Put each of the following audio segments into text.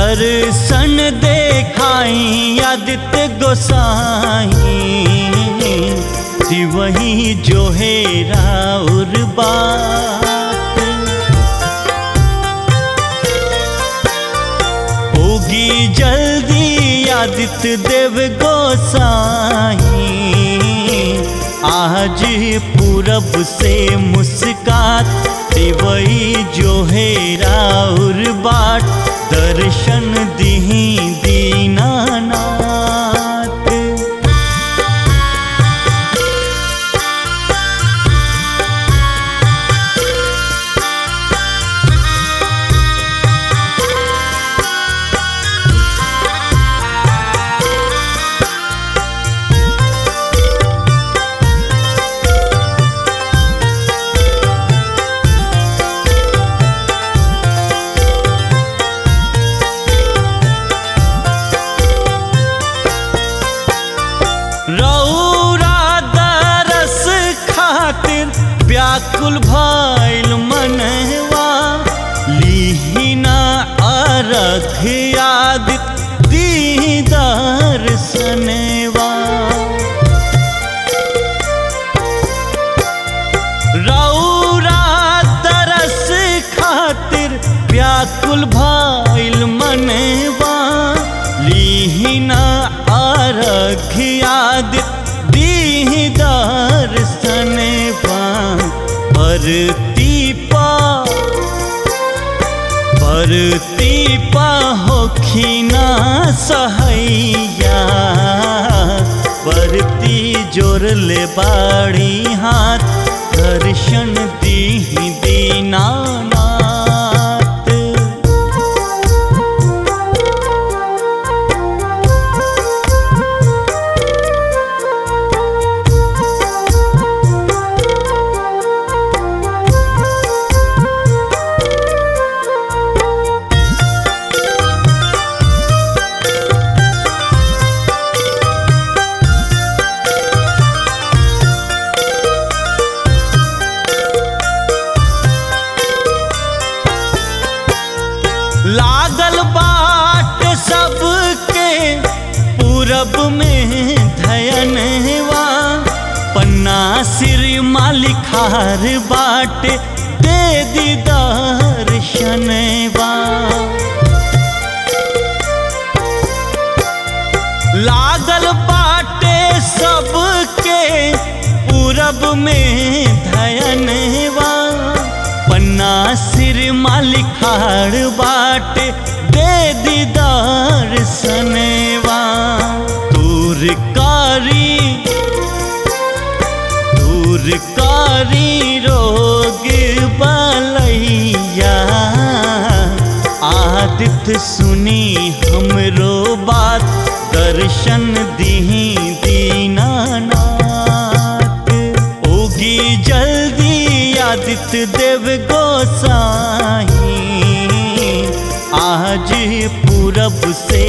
दर्शन देखाई आदित्य गोसाई वही जो है राउर बात होगी जल्दी आदित्य देव गोसाई आज पूरब से मुस्कात वही जो है राउर बाट दर्शन दीही दीनानाथ रौरा दरस खातिर व्याकुल भइल मनवा लीहिना अरख याद दीदार सनवा रौरा दरस खातिर व्याकुल भइल मनवा लीहिना अर्घ याद दीदार सनवा परती पा परती पा होखिना सहैया परती जोर ले बाड़ी हाथ दर्शन दीही दीनानाथ लागल बाट सबके पूरब में धयनवा पन्ना सिर मालिखार बाट दे दीदार शनवा लागल बाटे सबके पूरब में धयनवा पन्ना सिर मालिखाड़ बाट दे दीदार सनेवा दूरकारी दूरकारी रोग बलैया आदित्य सुनी हमरो बात दर्शन दीही दीनानाथ ओगी जल्दी आदित्य देव गोसाई आज पूरब से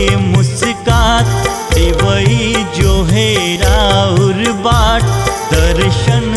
मुस्कात वही जो है राउर बाट दर्शन